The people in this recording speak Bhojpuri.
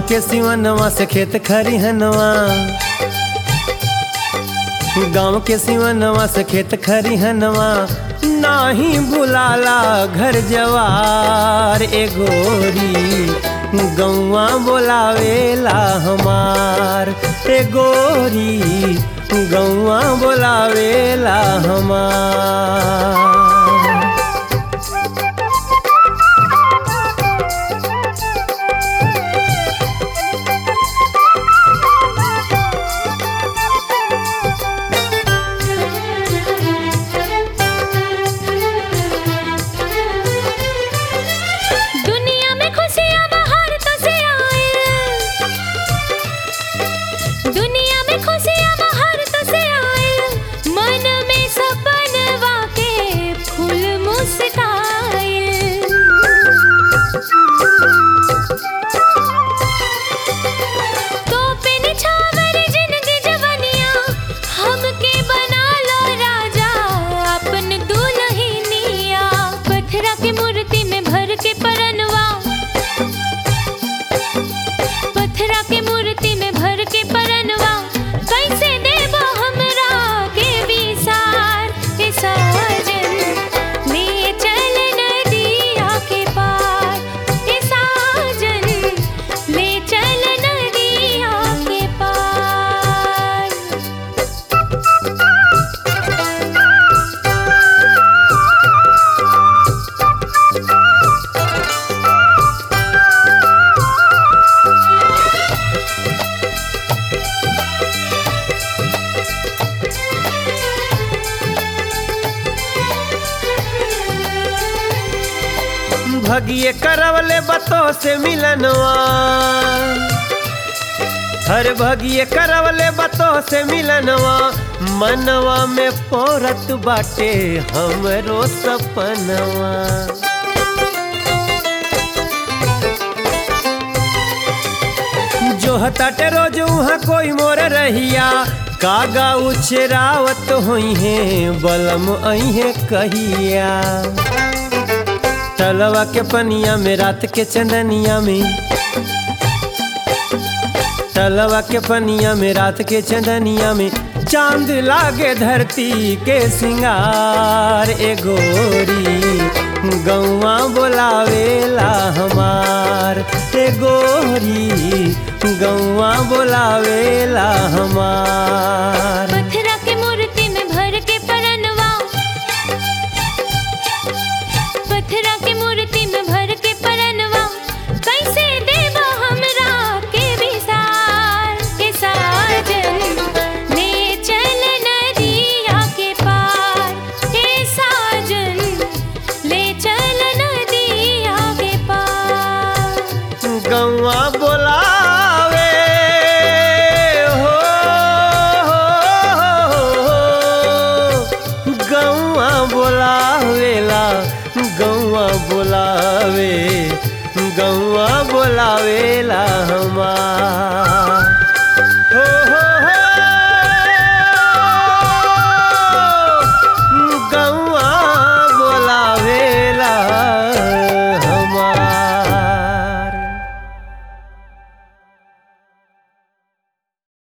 के सिवनवा से खेत खरिहनवा गाँव के सिवनवा से खेत खरिहनवा नाही बुलाला घर जवार ए गोरी गौवा बोलावेला हमार ए गोरी गौवा बोलावेला हमार दुनिया में खुशियाँ बाहर तो से आए दुनिया में खुशियाँ बाहर तो से आए मन में सपनवा के फूल मुस्काए तो पे निछावर जिंदगी जवनिया हमके बना लो राजा अपन दुल्हनिया पत्थरा के मूर्ति में भर के परनवा पत्थरा के मूर्ति में भर के परनवा कैसे देबो हमरा के विसार के साजन ले चल नदिया के पार के साजन ले चल नदिया के पार भगिए करवले बतो से मिलनवा हर भगिए करवले बतो से मिलनवा मनवा में पोरत बाटे हमरो सपनवा जो हताटे रोज उहाँ कोई मोर रहिया कागा उछरावत होई है बलम अहे कहिया तलवा के पनिया में रात के चंदनिया में तलवा के पनिया में रात के चंदनिया में चांद लागे धरती के सिंगार ए गोरी गौवा बोलावेला हमार ए गोरी गौवा बोलावेला हमार पत्थरा के मूर्ति में भर के परनवा पत्थरा के मूर्ति में भर के परनवा कैसे देबो हमरा के विसार के साजन ले चल नदिया के पार के साजन ले चल नदिया के पार गौवा बोलावे हो, हो, हो, गौवा बोलावेला गौवा बोलावे गौवा बोलावेला हमार